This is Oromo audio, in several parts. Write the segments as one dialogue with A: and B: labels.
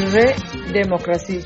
A: dirree deemokiraasii.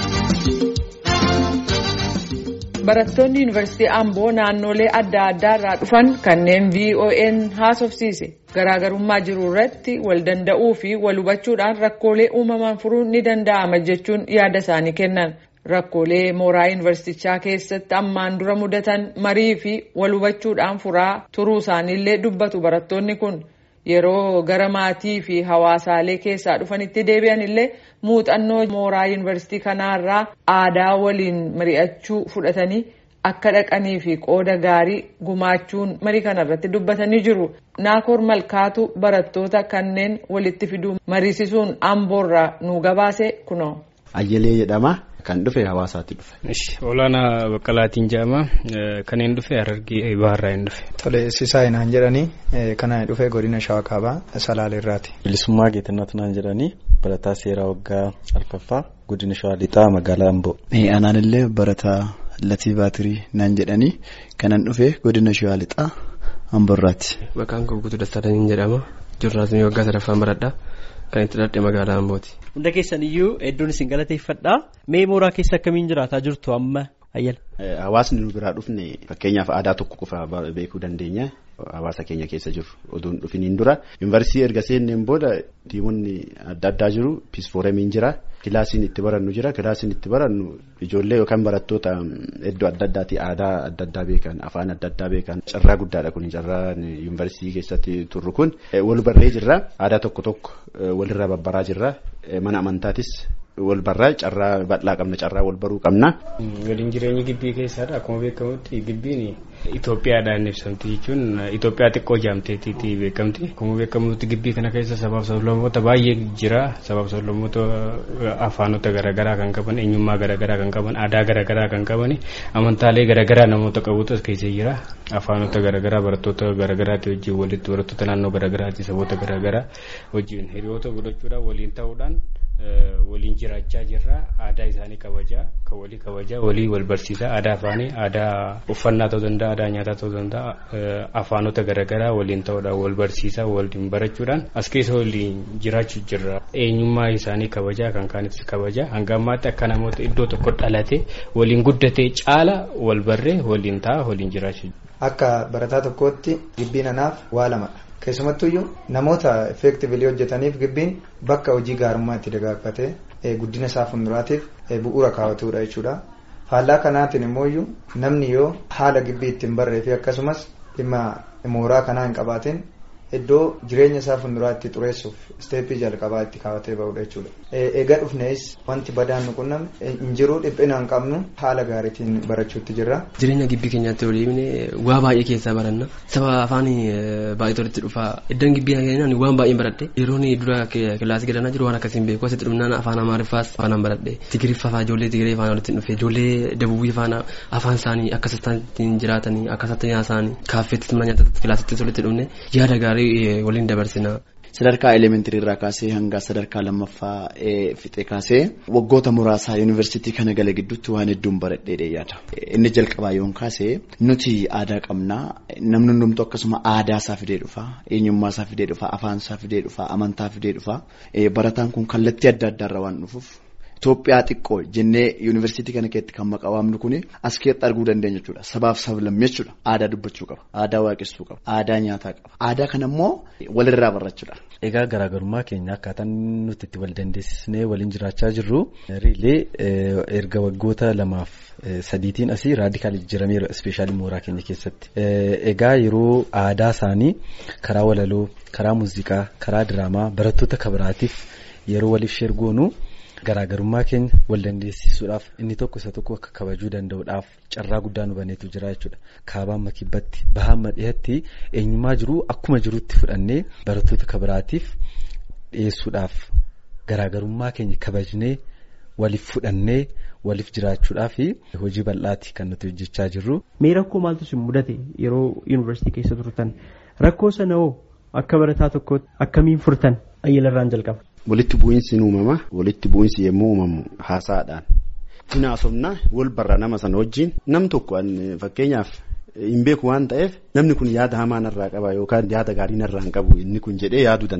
A: barattoonni yuunivarsiitii amboo naannolee adda addaa irraa dhufan kanneen vo'n haasofsiise garaagarummaa jiru irratti wal danda'uu fi wal hubachuudhaan rakkoolee uumaman furuun ni danda'ama jechuun yaada isaanii kennan rakkoolee mooraa yuunivarsiitichaa keessatti ammaan dura mudatan marii fi wal hubachuudhaan furaa turuu isaaniillee dubbatu barattoonni kun. yeroo gara maatii fi hawaasaalee keessaa dhufanitti deebi'an illee muuxannoo mooraa yuunivarsiitii kanaarraa aadaa waliin mari'achuu fudhatanii akka dhaqanii fi qooda gaarii gumaachuun marii kanarratti dubbatanii jiru naakoor malkaatu barattoota kanneen walitti fiduu mariisisuun amboorraa nu gabaase kunoo.
B: Ayyalee jedhama. Kan dhufe hawaasaatti dhufe.
C: Olaanaa Baqqalaatiin jedhama. Kanneen dhufe Harargee Baharraa hin dhufe.
D: Tole Sisaa Inaan jedhanii kanaan dhufe godina Shawaa Kaabaa Salaaleerraati.
E: Bilisummaa Geetannatu naan jedhanii barataa seeraa waggaa alfaffaa godina Shawaa Lixaa magaalaa Amboo.
F: Anaan illee barataa Latii Baatirii naan jedhanii kanan dhufe godina Shawaa Lixaa Amboorraati.
G: Maqaan koo Guutuu Dastaadhaan jedhama. Joornaalizimii waggaa sadaffaan baradha. Kan itti dhadhee magaalaa Ambooti.
H: Hunda keessan iyyuu hedduun isin galateeffadha. Mee mooraa keessa akkamiin jiraataa jirtu amma ayyala?
B: Hawaasni nu biraa dhufne fakkeenyaaf aadaa tokko qofa beekuu dandeenya. Hawaasa keenya keessa jiru oduun dhufiniin dura. Yuunivarsiitii erga seenneen booda tiimonni adda addaa jiru. Piisfooramiin jira. Kilaasiin itti barannu jira. Kilaasiin itti barannu ijoollee yookaan barattoota iddoo adda addaati aadaa adda addaa beekan afaan adda addaa beekan carraa guddaadha kun carraa yuunivarsiitii keessatti turru kun wal barree jirra. Aadaa tokko tokko walirraa babbaraa jirra. Mana amantaatis wal barraa carraa bal'aa qabna carraa wal baruu qabna.
C: Waliin jireenyi gibbii keessaadha akkuma beekamutti gibbiin Itoophiyaadhaan ibsamti jechuun Itoophiyaa xiqqoo jaamteetiiti beekamti. Akkuma beekamutti gibbii kana keessa sabaaf sablammoota baay'ee jira. Sabaaf sablammoota afaanota garaagaraa kan qaban eenyummaa garaagaraa kan qaban aadaa garaagaraa kan qaban amantaalee garaagaraa namoota qabutu as keessa jira. Afaanota garaagaraa barattoota garaagaraati wajjin walitti barattoota naannoo garaagaraati saboota garaagaraa wajjin hiriyoota godhachuudhaan waliin ta'uudhaan. waliin jiraachaa jirra aadaa isaanii kabajaa kan walii kabajaa walii wal barsiisaa aadaa afaanii aadaa uffannaa ta'uu danda'a aadaa nyaataa ta'uu danda'a afaanota garaagaraa waliin ta'uudhaan wal barsiisaa waliin barachuudhaan as keessa waliin jiraachuu jirra eenyummaa isaanii kabajaa kan kaanitti kabajaa hanga ammaatti akka namoota iddoo tokko dhalate waliin guddatee caala wal barree waliin ta'a waliin jiraachuu.
D: Akka barataa tokkootti gibbiin anaaf waa lamadha. keessumattuyyuu namoota effeektivilii hojjetaniif gibbiin bakka hojii gaarummaa itti dagaagfatee guddina isaa fuulduraatiif bu'uura kaawwatudha jechuudha. Faallaa kanaatiin immoo namni yoo haala gibbii ittiin barree fi akkasumas dhimma mooraa kanaa hin qabaatin iddoo jireenya isaa fuulduraa itti xureessuuf isteeppii jalqabaa itti kaawwatee bahudha jechuudha. Egaa dhufnees wanti badaan nu qunname hin jiru dhiphina hin qabnu haala gaariitiin barachuutti jirra.
G: Jireenya gibbii keenyaatti waliin waa baay'ee keessaa baranna. Saba afaan baay'ee tolitti dhufa. Iddoon gibbii keenyaan waan baay'een baradhe. Yeroon dura kilaasii galanaa jiru waan akkasiin beeku. Asitti dhumnaan afaan Amaariffaas afaan baradhe. Tigiriffaa fa'aa ijoollee Tigiree faana walitti dhufe. Ijoollee Dabubii faana afaan isaanii akka ittiin jiraatanii akka isatti isaanii kaaffeetti mana nyaatatti kilaasitti walitti dhufne yaada gaarii waliin dabarsina.
F: Sadarkaa elementirii irraa kaasee hanga sadarkaa lammaffaa fixee kaasee waggoota muraasaa yuunivarsiitii kana gala gidduutti waan hedduun baradhee yaada. Inni jalqabaa yoon kaasee nuti aadaa qabnaa namni hundumtuu akkasuma aadaa isaa fidee dhufa eenyummaa isaa fidee dhufa afaan isaa fidee dhufa amantaa fidee dhufa barataan kun kallattii adda addaarra waan dhufuuf. Itoophiyaa xiqqoo jennee yuunivarsiitii kana keessatti kan maqaa waamnu kun as keessatti arguu dandeenya jechuudha. Sabaaf sablammii jechuudha. Aadaa dubbachuu qaba. Aadaa waaqessuu qaba. Aadaa nyaataa qaba. Aadaa kana immoo walirraa barachuudha.
E: Egaa garaagarummaa keenya akkaataan nuti itti wal dandeessisnee waliin jiraachaa jirru riilee erga waggoota lamaaf sadiitiin asii raadikaal jijjiirameera ispeeshaalii mooraa keenya keessatti. Egaa yeroo aadaa isaanii karaa walaloo, karaa muuziqaa, karaa diraamaa barattoota kabiraatiif yeroo waliif sheergoonu. Garaagarummaa keenya wal dandeessisuudhaaf inni tokko isa tokko akka kabajuu danda'uudhaaf carraa guddaa nu baneetu jira jechuudha. Kaabaan makibbatti bahaan madhiyatti eenyummaa jiru akkuma jirutti fudhannee barattoota kabiraatiif dhiyeessuudhaaf garaagarummaa keenya kabajnee waliif fudhannee waliif jiraachuudhaaf hojii bal'aati kan nuti hojjechaa jirru.
H: Mee rakkoo maaltu isin mudate yeroo yuunivarsiitii keessa turtan rakkoo sana hoo akka barataa tokkootti akkamiin furtan ayyalarraan jalqaba.
B: Walitti bu'iinsi ni uumama. Walitti bu'iinsi yommuu uumamu haasaadhaan. Hinaasofna wal barra nama sana wajjin nam tokko fakkeenyaaf hin beeku waan ta'eef namni kun yaada hamaa narraa qaba yookaan yaada gaarii narraa hin qabu inni kun jedhee yaaduu danda'a.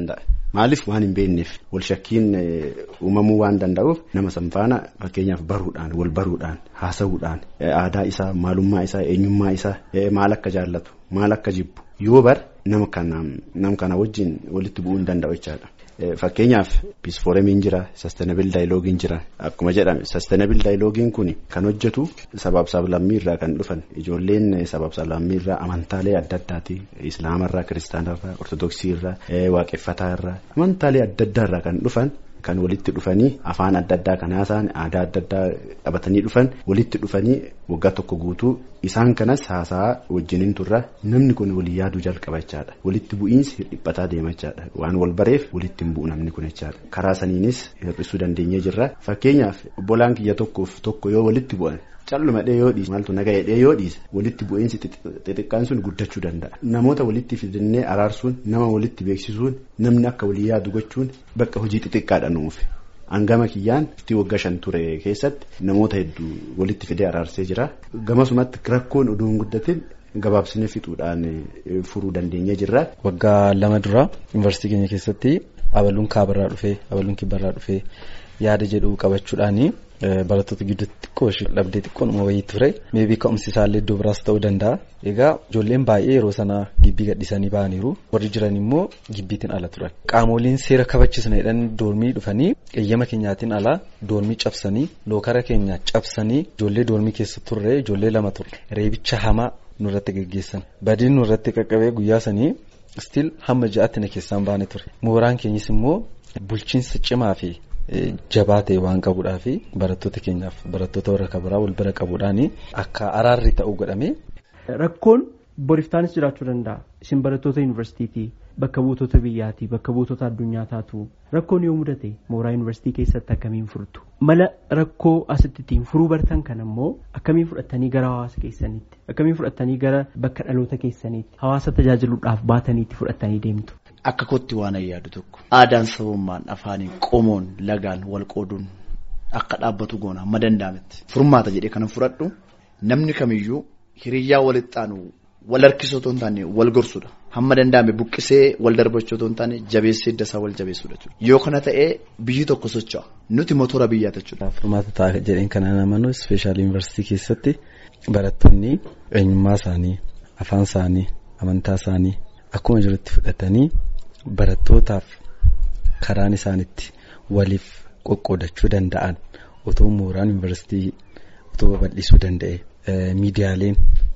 B: Maaliif waan hin beekneef wal shakkiin uumamuu waan danda'uuf nama sanfaana fakkeenyaaf baruudhaan wal baruudhaan haasa'uudhaan aadaa isaa maalummaa isaa eenyummaa isaa maal akka jaallatu maal akka jibbu yoo bar nama kana wajjin walitti bu'uu hin danda'u jechaadha. Fakkeenyaaf piisfooremiin jira saastanabil daayiloogiin jira akkuma jedhame saastanabil daayiloogiin kun kan hojjetu sabaaf sablammii irraa kan dhufan ijoolleen sabaaf sablammii irraa amantaalee adda addaati islaamarraa kiristaanarraa ortodoksii irraa waaqeffataa irraa amantaalee adda addaa irraa kan dhufan. Kan walitti dhufanii afaan adda addaa kan haasa'an aadaa adda addaa qabatanii dhufan walitti dhufanii waggaa tokko guutuu isaan kanas haasa'aa wajjiniin turra namni kun walii yaaduu jalqaba jechaadha walitti bu'iinsi dhiphataa deema jechaadha waan wal bareef walitti hin bu'u namni kun jechaadha karaa saniinis hir'isuu dandeenyee jirra fakkeenyaaf obbolaan kiyya tokkoof tokko yoo walitti bu'an. Calluma dhee yoo dhiise maaltu naga dhee yoo dhiise walitti bu'iinsi xixiqqaan sun guddachuu danda'a. Namoota walitti fidannee araarsuun nama walitti beeksisuun namni akka walii yaadu gochuun bakka hojii xixiqqaadha nuuf. Hangama kiyyaan itti waggaa shan ture keessatti namoota hedduu walitti fidee araarsee jira. Gamasumatti rakkoon oduu hin guddatin gabaabsinee fixuudhaan furuu dandeenyee jirra.
E: Waggaa lama dura yuunivarsiitii keenya keessatti abaluun kaabarraa dhufee abaluun kibbarraa dhufee yaada jedhu qabachuudhaani. Barattoota gidduutti xiqqoo dhabdee xiqqoon wayii ture meebii ka'umsi isaallee iddoo biraas ta'uu danda'a. Egaa ijoolleen baay'ee yeroo sanaa gibbii gadhiisanii ba'aniiru warri jiran immoo gibbiitiin ala turan. Qaamoliin seera kabachiisneedhaan doormii dhufanii eeyyama keenyaatiin alaa doormii cabsanii lookara keenya cabsanii ijoollee doormii keessa turre ijoollee lama turre reebicha hamaa nurratti gaggeessan badiin nurratti qaqqabee guyyaa sanii stiil hamma ja'aatti na keessaan baane ture mooraan keenyas immoo bulchiinsa cimaa fi. Jabaa ta'e waan qabuudhaa fi barattoota keenyaaf barattoota warra kabiraa wal bira qabuudhaan akka araarri ta'u godhame.
H: Rakkoon boriftaanis jiraachuu danda'a. Isin barattoota yuunivarsiitiiti bakka buutota biyyaati bakka buutota addunyaa taatu rakkoon yoo mudate mooraa yuunivarsiitii keessatti akkamiin furtu mala rakkoo asitti ittiin furuu bartan kan ammoo akkamiin fudhattanii gara hawaasa keessaniitti akkamiin fudhattanii gara bakka dhaloota keessaniitti hawaasa tajaajiluudhaaf baataniitti fudhattanii deemtu.
F: Akka kootti waan ayyaadu tokko aadaan sabummaan afaaniin qomoon lagaan wal qooduun akka dhaabbatu goona hamma danda'ametti furmaata jedhee kana fudhadhu namni kamiyyuu hiriyyaa walitti aanu wal harkisoo otoo hin taane wal gorsudha hamma danda'ame buqqisee wal darbachuu otoo hin taane jabeessee idda isaa wal jabeessudha yoo kana ta'ee biyyi tokko socho'a nuti motora biyyaa jechuudha.
E: Furmaata ta'a jedheen kana namanu ispeeshaal yuunivarsiitii keessatti barattoonni eenyummaa isaanii afaan isaanii amantaa isaanii akkuma jirutti fudhatanii. Barattootaaf karaan isaanitti waliif qoqqoodachuu danda'an otoo mooraan yuunivarsiitii otoo babal'isuu danda'e miidiyaaleen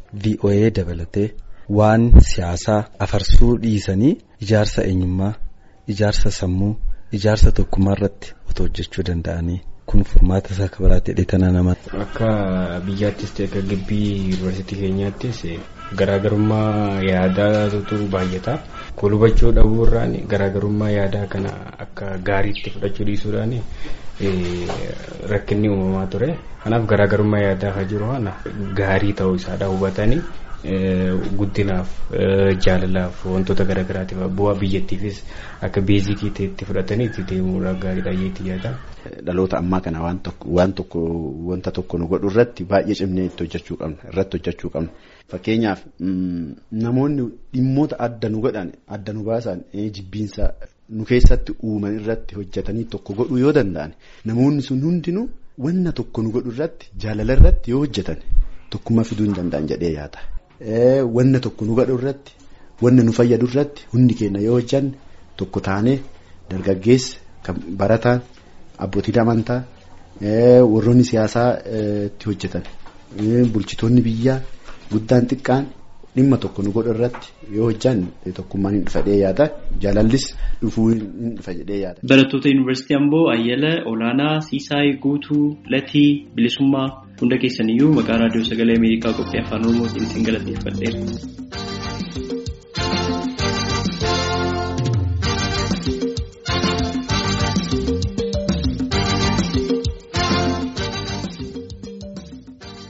E: VOA dabalatee waan siyaasaa afarsuu dhiisanii ijaarsa eenyummaa ijaarsa sammuu ijaarsa tokkummaa irratti otoo hojjechuu danda'anii kun furmaata isaa akka biraatti hidheetana nama.
C: Akka biyyaattis ta'e akka gibbii yuunivarsiitii keenyaattis garaagarummaa yaadaatu baay'ata. Kun hubachuu dhabuurraan garaagarummaa yaadaa kana akka gaariitti fudhachuu dhiisuudhaan rakkinni uumamaa ture. Kanaaf garaagarummaa yaadaa kan jiru kana gaarii ta'uu isaadha hubatanii guddinaaf jaalalaaf wantoota garaagaraatiif bu'aa biyyattiifis akka beezikii ta'etti fudhatanii itti deemuudhaaf gaariidha jeetti yaada.
B: Dhaloota ammaa kana waan tokko waan tokko wanta tokko nu godhu irratti baay'ee cimnee itti hojjechuu qabna irratti hojjechuu qabna. Fakkeenyaaf namoonni dhimmoota adda nu godhan adda nu baasan jibbiinsa nu keessatti uuman irratti hojjetanii tokko godhuu yoo danda'an namoonni sun hundinuu wanna tokko nu godhu irratti jaalala irratti yoo hojjetan tokkummaa fiduu hin danda'an jedhee yaada. Wanna tokko nu godhu irratti wanna nu fayyadu irratti hundi keenya yoo hojjanne tokko taanee dargaggeessa kan barataan abbootiin amantaa warroonni siyaasaa itti hojjetan bulchitoonni biyyaa. Guddaan xiqqaan dhimma tokko nu godhu irratti yoo hojjanne tokkummaan hin dhufa jedhee yaada jaalallis dhufuu hin dhufa jedhee yaada.
H: Barattoota Yuunivarsiitii Amboo Ayyala Olaanaa Siisaay Guutuu Latii Bilisummaa hunda keessaniyyuu maqaa raadiyoo sagalee Ameerikaa qophii afaan Oromootiin isin galateeffadheera.